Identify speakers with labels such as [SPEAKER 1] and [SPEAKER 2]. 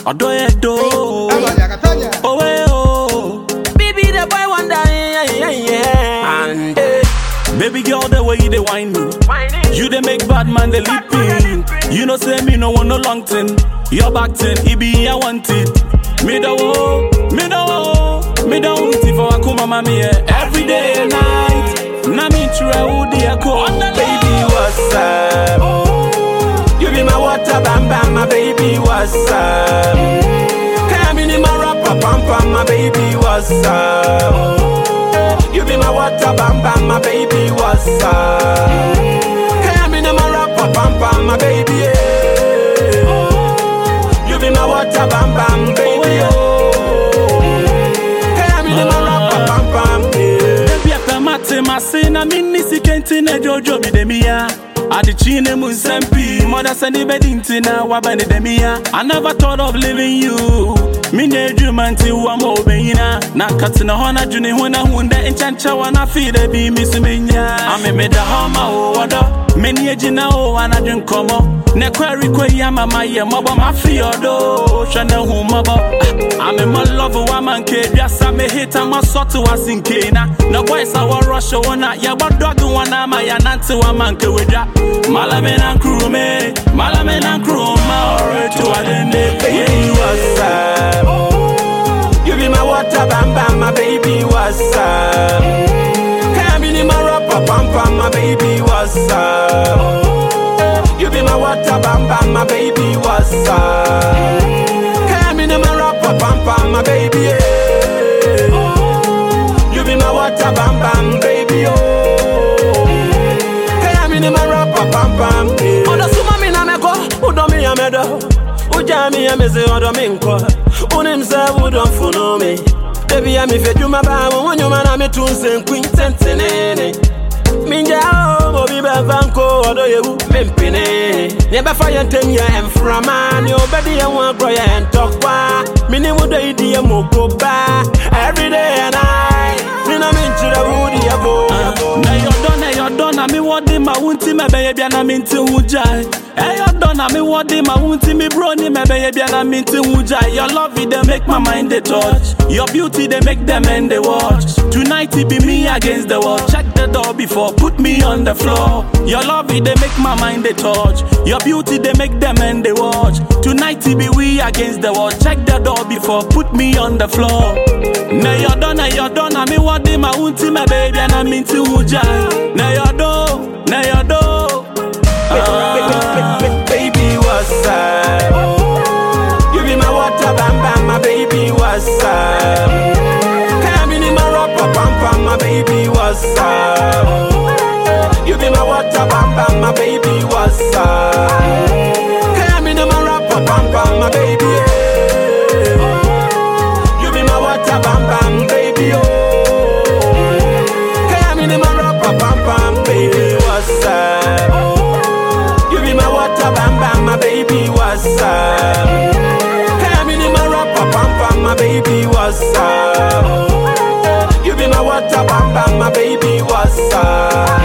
[SPEAKER 1] ọdọ yẹ do. Owe o. Baby the boy wonder yeah yeah yeah. And eh, baby girl the way you dey whine me. You dey make bad man dey lip me. You know say me no want no long thing. Your back thing, it be I want it. Me da wo, me da wo, me da want it for akuma mami yeah. Every day and night. Na me try who dey ko.
[SPEAKER 2] Baby, what's up? You be my water, bam bam, my baby, what's up? Come in my rapper, pam pam, my baby, what's up? You be my water, bam bam, my baby, what's up? Come in my rapper, pam pam, my baby, yeah. You be my water, bam bam, baby, oh. Come in my rapper, pam pam, yeah.
[SPEAKER 1] Baby apɛ mate mase na menni sika nti na dwoodwo me da mia adekyi ne mu nsɛm pii mɔda sɛ ne bɛdi nti na waba ne da mia I never thought of leaving you menyɛ adwuma nti wa ma wobɛnyina na nka tena hɔ na dwene ho na hu dɛ nkyɛnkyɛ wɔ na afei da bi me so menya ame meda hɔ ma wo wɔdɔ m'ani agyina o anadwe nkɔmmɔ ne kwari kɔ yi ama mayɛ mmɔbɔ mafe ɔdo hwɛ ne hu mmɔbɔ ame mɔ love wa ma nke aduasa me hita mɔ sɔte wa si nke na na boys a wɔrɔhyɛ wo na yɛbɔ dɔge wɔn na ama yɛnante wa ma nke wedwa malame na nkrume malame na nkruma ɔreto adende
[SPEAKER 2] baby, what's up? You be my water, bam bam, my baby, what's up? Come in my rapper, pam pam, my baby, what's up? You be my water, bam bam, my baby, what's up? Come in my rapper, pam pam, my baby, yeah. You be my water, bam bam, baby, oh. Come in my rapper, pam pam, yeah. Oda suma mi na meko, udo mi amedo. Uja mi ameze odo mi nko. Unim se udo mfuno mi. Baby ya mi fe juma ba mo wonyuma na mi tunse nkwin tentenene. Minja o obi be vanko odo yewu mempene. Ne be fa yentem ye emframa ne obedi ye wan kro ye entokwa. Mini wudo idi ye mokoba. Every day and night. Me na min chira wudi ye bo.
[SPEAKER 1] na yɔdɔ na yɔdɔ na mi wɔde ma wo nti mɛbɛyɛ bia na mi nti ho gyae ɛyɔdɔ na mi wɔde ma wo nti mi bro ni mɛbɛyɛ bia na mi nti ho gyae your love it dey make my mind dey touch your beauty dey make them end dey watch tonight it be me against the world check the door before put me on the floor your love it dey make my mind dey touch your beauty dey make them end dey watch tonight it be we against the world check the door before put me on the floor na yɔdɔ na yɔdɔ na mi wɔde ma wo nti mɛbɛyɛ bia na mi nti ho gyae na yɔdɔ na yɔdɔ. Ah.
[SPEAKER 2] Baby, what's up? You be my water, bam bam, my baby, what's up? Come in my rapper, pam pam, my baby, what's up? You be my water, bam bam, my baby, what's up? Come in my rapper, pam pam, my baby, yeah. You be my water, bam bam, baby, oh. Come in my rapper, pam pam, baby, what's up? You be my water, bam bam, my baby, what's up? Come in my rapper, pam pam, my baby, what's up? You be my water, bam bam, my baby, what's up?